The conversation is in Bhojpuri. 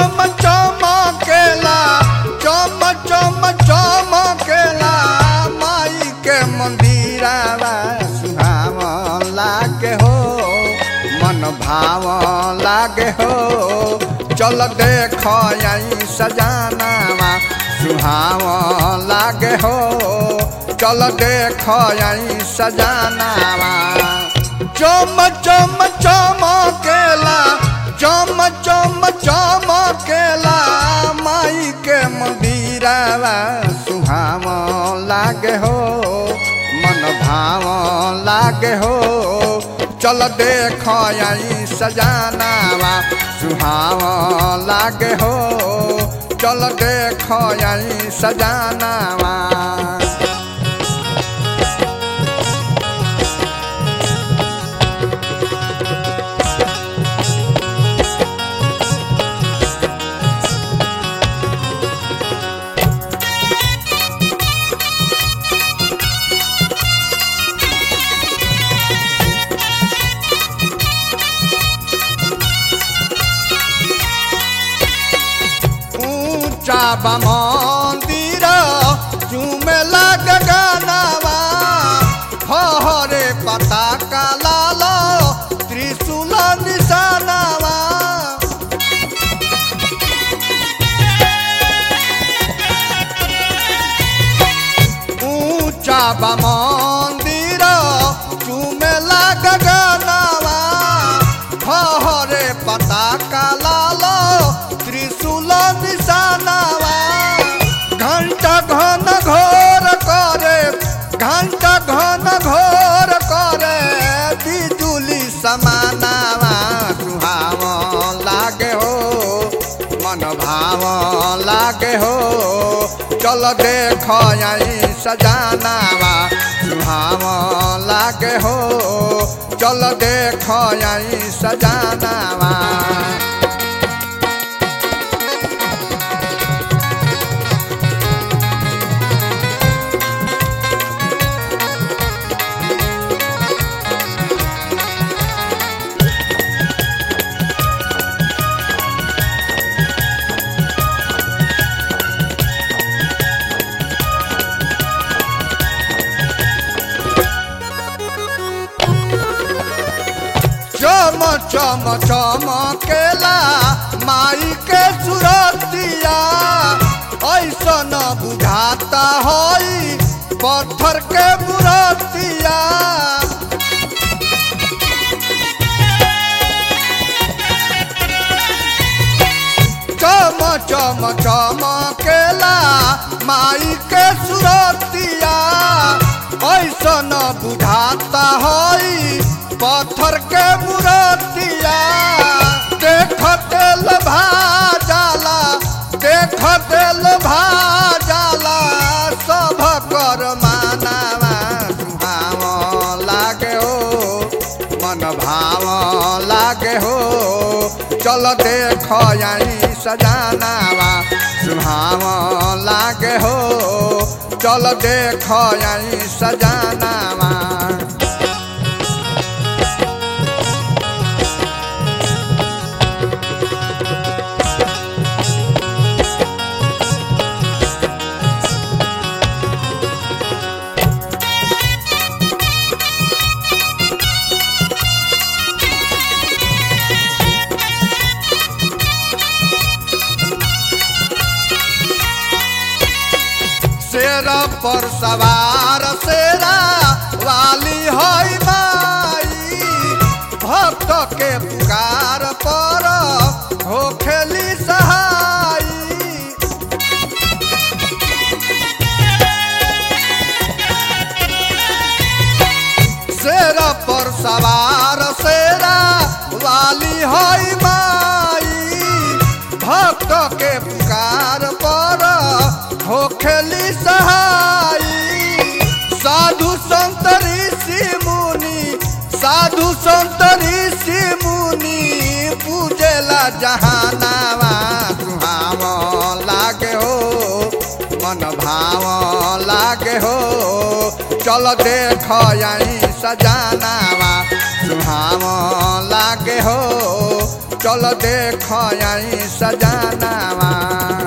चम चमकेला चम चम चमकेला माई के मंदिरावा सुहाव लागे हो मन भाव लागे हो चल देख आई सजानावा सुहाव लागे हो चल देख आई सजानावा चम चम चमकेला चम चम चमकेला माई के मंदिरावा सुहाव लागे हो मन भाव लागे हो चल देख आई सजानावा सुहाव लागे हो चल देख आई सजानावा ऊंचा बा मंदिर चूमे लग गानावा हरे पता का लाल त्रिशूल निशानावा ऊंचा बा मंदिर चूमे लग गानावा हरे पता का लाल त्रिशूल निशानावा घंटा घन घोर करे घंटा घन घोर करे बिजुली समानावा सुहाव लागे हो मन भाव लागे हो चल देख आई सजानावा सुहाव लागे हो चल देख आई सजानावा चम चम चमकेला माई के सुरतिया ऐसन बुझाता हई पत्थर के बुरतिया चम चम चमकेला माई के सुरतिया ऐसन बुझाता हई पत्थर के मूर्तिया देख तेल भाजाला देख तेल भाजाला सब कर मानावा सुहाव लागे हो मन भाव लागे हो चल देख आई सजानावा सुहाव लागे हो चल देख आई सजानावा शेर पर सवार शेरा वाली हई माई भक्त के पुकार पर हो खेली सहाई शेर पर सवार शेरा वाली हई माई भक्त के पुकार पर हो खेली सहाई साधु संत ऋषि मुनि साधु संत ऋषि मुनि पूजेला जहानावा सुहाव लागे हो मन भाव लागे हो चल देख आई सजानावा सुहाव लागे हो चल देख आई सजानावा